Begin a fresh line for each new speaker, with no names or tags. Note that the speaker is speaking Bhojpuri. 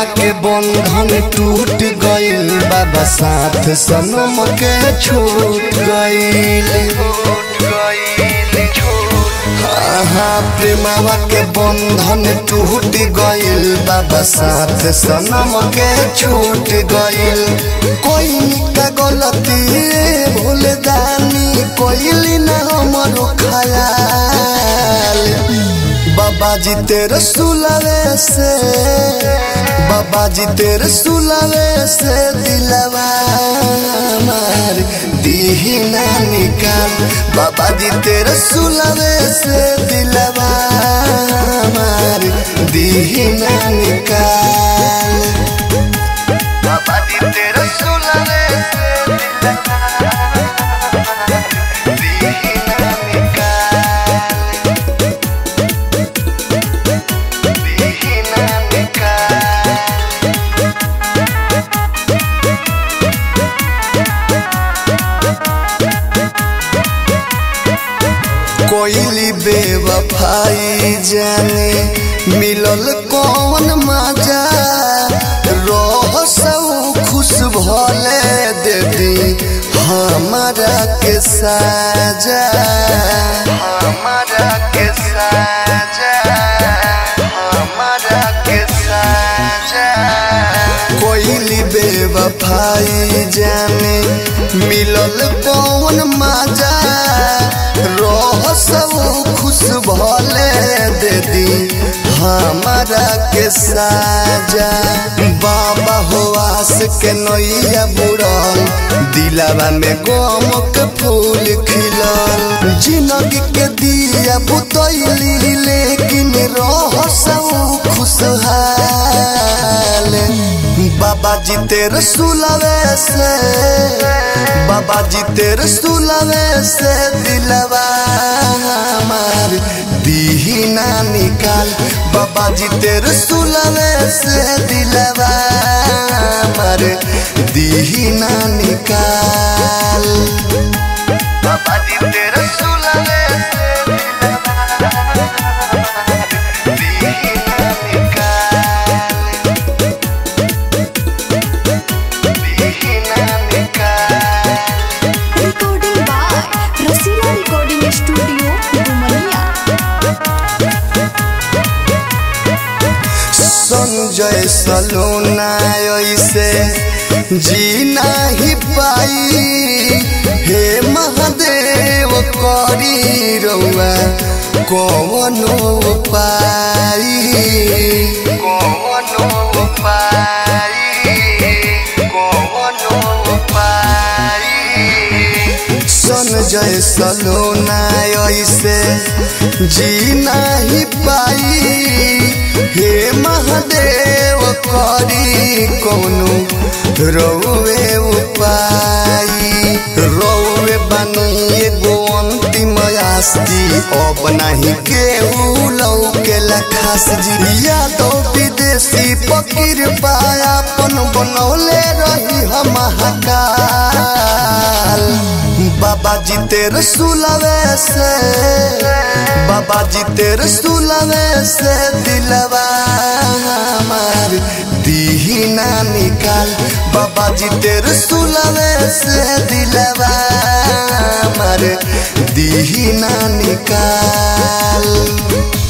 प्रेमवा के बंधन टूट गइल बाबा साथ सनम के छूट गइल हाँ प्रेमवा के बंधन टूट गइल बाबा साथ सनम के छूट गइल कोई का गलती भूल दानी कोइली ना हमरो खयाल बाबा जी तेरे सुलावे से बाबा जी तेरे सुलावे से दिलवा मार दीना निकाल बाबा जी तेरे सुलावे से दिलवा मार दीना निकाल बाबा जी तेरे सुलावे से दिलवा दीना निकाल दीना निकाल कोइली बेवफाई जाने मिलल कौन मजा रह सब खुश भले दे दी हमारा के साजा हमारा के साजा हमारा के साजा कोइली बेवफाई जाने मिलल कौन मजा रह सब खुश भले दे दी हमारा के साजा बाबा हो आस के नैया बुड़ल दिलावा में गम के फूल खिलल जिंदगी के दिया बुतैली लेकिन रह सब खुशहाल बाबा जी तेरे सुलावे से बाबा जी तेरे सुलावे से दिलवा हमार दीना निकाल बाबा जी तेरे सुलावे से दिलवा हमार दीना निकाल बाबा जी तेरे सुलावे से दिलवा दीना निकाल दीना निकाल
Recording by Rasila Recording Studio, Dumania.
Sanjay सलोना ऐसे जी नहीं पाई हे महादेव करी रउआ कौनो पाई कौनो पाई कौनो पाई संजय सलोना ऐसे जी नहीं पाई हे महादेव करी कौनो रौवे उपाई रौवे बनी एगो अंतिम आस्ती अब नहीं केहू लौके लखास जी यादव विदेशी पकीर पायापन बनौले रही हम महाकाल बाबा जी तेरे सुलावे से बाबा जी तेरे सुलावे से दिलवा हमार दीना निकाल बाबा जी तेरे सुलावे से दिलवा हमार दीना निकाल